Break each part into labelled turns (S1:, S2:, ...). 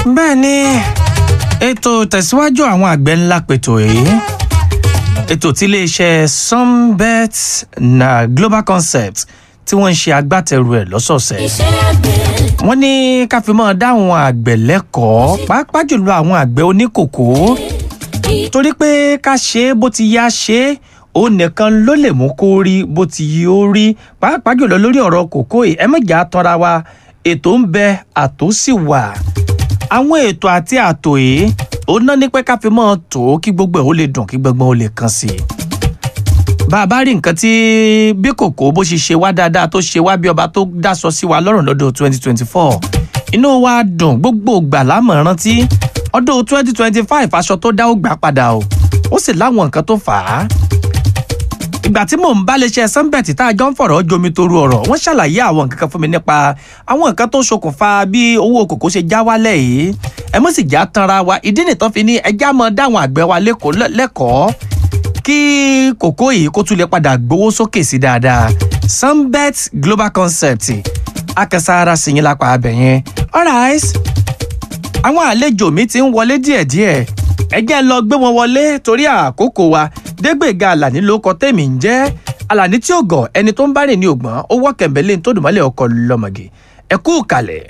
S1: bẹ́ẹ̀ ni ètò tẹ̀síwájú àwọn àgbẹ̀ ńlá pètò èyí ètò tí iléeṣẹ́ sunbet na global concept tí wọ́n ń ṣe agbátẹrù ẹ̀ lọ́sọ̀ọ̀sẹ̀ wọ́n ní ká fi mọ́ dáhùn àgbẹ̀ lẹ́kọ̀ọ́ pàápàá jùlọ àwọn àgbẹ̀ oníkòkó torí pé ká ṣe é bó ti yá ṣe é òun nìkan ló lè mú kó rí bó ti yí ó rí pàápàá jùlọ lórí ọ̀rọ̀ kòkó yìí ẹ mọ̀jà tọ́ra wa ètò ń bẹ àtó sì wà àwọn ètò àti àtò yìí òun náà ní pé ká fi mọ́ tó kí gbogbo ẹ̀ ó lè dùn kí gbogbo ó lè kàn sí i bá a bá rí nǹkan tí bí kòkó bó ṣe ṣe wá dáadáa tó ṣe wá bí ọba tó dáṣọ sí wa lọ́rùn lọ́dún twenty twenty four inú wa dùn gbogbo ìgbà lámọ̀ rántí ọdún twenty twenty five aṣọ tó dá ó gbà padà o ó sì láwọn nǹkan tó fà á ìgbà tí mò ń bá léṣe sunbet tá a jọ ń fọ̀rọ̀ jomi toru ọ̀rọ̀ wọ́n ṣàlàyé àwọn nǹkan kan fún mi nípa àwọn nǹkan tó ṣokùnfà bí owó kòkó ṣe já wálẹ̀ yìí ẹ mọ̀ sì já tanra wa ìdí nìtàn fi ní ẹjá mọ dáwọn àgbẹ̀ wa lẹ́kọ̀ọ́ kí kòkó yìí kó tún lè padà gbowó sókè sí dáadáa sunbet global concept akẹsàárà sí yín lápá abẹ yẹn alright àwọn àlejò mi ti ń wọlé díẹ̀díẹ̀ ẹ jẹ́ ń lọ gbé wọn wọlé torí àkókò wa dégbèga àlàní ló kọ tèmi ń jẹ́ àlàní tí ò gọ̀ ẹni tó ń bá rìn ní ògbọ́n ó wọ́ kẹ̀mbẹ́lẹ́ tó dùnmọ́lẹ̀ ọkọ̀ lọ́mọge ẹ kú kalẹ̀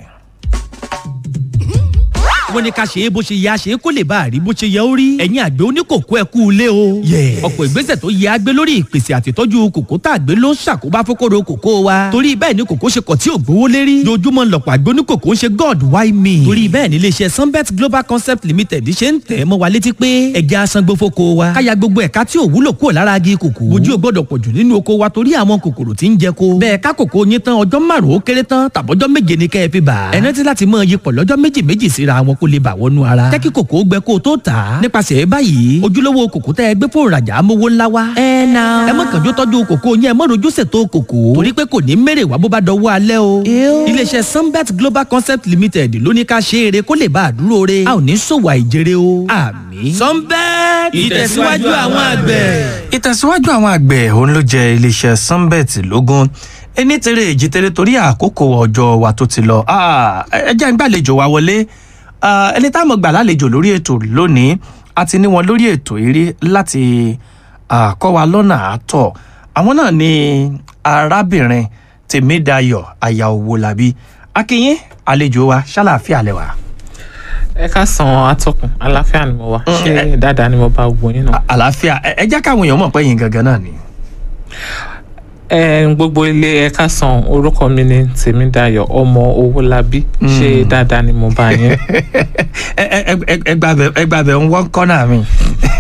S2: wọ́n ní ká ṣe é bó ṣe yẹ a ṣe é kó lè bá a rí bó ṣe yẹ ó rí. ẹ̀yin àgbẹ̀ oníkòkó ẹ kú ilé o. ọ̀pọ̀ ìgbésẹ̀ tó yẹ agbé lórí ìpèsè àtìtọ́jú kòkó tá a gbé ló ń ṣàkóbá fókòrò kòkó wa. torí bẹ́ẹ̀ ni kòkó ṣe kọ̀ tí ò gbówó lérí. dojúmọ́ lọ̀pọ̀ àgbẹ̀ oníkòkó ń ṣe god why me. torí bẹ́ẹ̀ ni iléeṣẹ́ sunbet global concept limited ṣe ń tẹ̀ mọ́ wa létí pé ẹ̀jẹ̀ asangbó fóko wa. káya gbogbo ẹ̀ka tí ò wúlò kúrò lára agi kòkó. ojú ò gbọ́dọ̀ pọ̀jù nínú oko wa torí àwọn kòkòrò tí ń jẹ ko. bẹ́ẹ̀ ká kòkó yín tán ọjọ́ márùn-ún ó kéré tán tàbọ́jọ́ méje ni kẹ́ ẹ fi bà. ẹ rántí láti mọ iyipọ̀ lọ́jọ́ méjì méjì síra wọn kó lè bà wọnú ara rárá. jẹ́ kí kòkó gbẹ kó o tó tà á. nípasẹ̀ báyìí ojúlówó kòkó tẹ́ ẹ gbé fóònù rajà amówó ńlá wa. ẹ na. ẹ má kànjú tọ́jú kòkó yẹn ẹ má rojú ṣètò kòkó. torí pé kò ní mèrè wá bó bá dọwọ́ alẹ́ o. iléeṣẹ́ sunbet global concept limited ló ní ká ṣe eré kó lè bá a dúró re. a ò ní ṣòwò àìjèrè o. àmì. sunbet ìtẹ̀síwájú àwọn àgbẹ̀.
S1: ìtẹ̀síwájú àwọn àgbẹ̀ òun ló jẹ iléeṣẹ́ sunbet lógún ẹni tẹ̀rẹ̀ èjì tẹ̀rẹ̀ torí àkókò ọjọ́ wa tó ti lọ ẹ jẹ́ ń gbàlejò wa wọlé ẹni tá a mọ̀ gbà lálejò lórí ètò lónìí a ti ní wọn lórí ètò eré láti kọ́ wa lọ́nà àátọ̀ àwọn náà ni arábìnrin tèmídayọ̀ aya owólabí akínyín àlejò wa ṣàlàáfíà lẹ́wà.
S3: ẹ ká san atọkùn àlàáfíà ni mo wà ṣé dáadáa ni mo bá gbogbo yín náà.
S1: àlàáfíà ẹ jẹ́ káwọn èèyàn mọ̀ pé yín gangan náà ni.
S3: ẹ gbogbo ilé ẹ̀ka san orúkọ mi ni tèmídayọ̀ ọmọ owólabí ṣé dáadáa ni mo bá yín.
S1: ẹ ẹ ẹ gbàbẹ ń wọ́n kọ́nà mi.